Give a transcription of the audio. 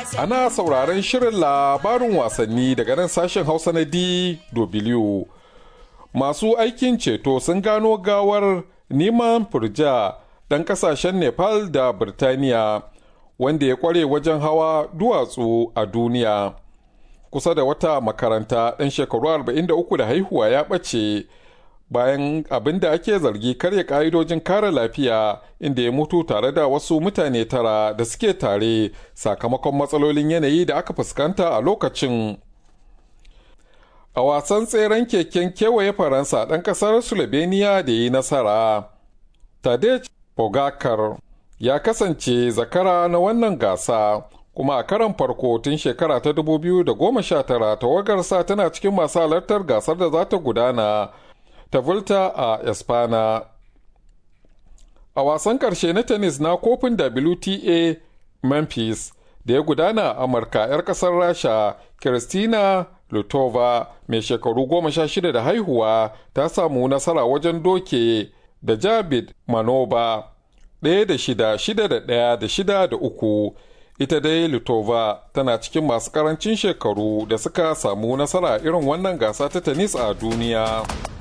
Ana sauraron shirin labarin wasanni daga nan sashen Hausa na DW. Masu aikin ceto sun gano gawar Niman Furja ɗan ƙasashen Nepal da Birtaniya wanda ya ƙware wajen hawa duwatsu a duniya. Kusa da wata makaranta ɗan shekaru 43 da haihuwa ya ɓace bayan abin da ake zargi karya ƙa'idojin kare lafiya inda ya mutu tare da wasu mutane tara da suke tare sakamakon matsalolin yanayi da aka fuskanta a lokacin. A wasan tseren keken kewaye Faransa ɗan ƙasar Slovenia da yi nasara. Tadej Pogacar ya kasance zakara na wannan gasa kuma a karan farko tun shekara ta 2019 tawagarsa tana cikin masu halartar gasar da za ta gudana ta Volta a Espana. A wasan ƙarshe na tennis na kofin WTA Memphis da ya gudana a Amurka 'yar ƙasar Rasha, Kristina Lutova mai shekaru goma sha shida da haihuwa ta samu nasara wajen doke da Jabid Manoba ɗaya da shida shida da ɗaya da shida da uku ita dai Lutova tana cikin masu ƙarancin shekaru da suka samu nasara irin wannan gasa ta tennis a duniya.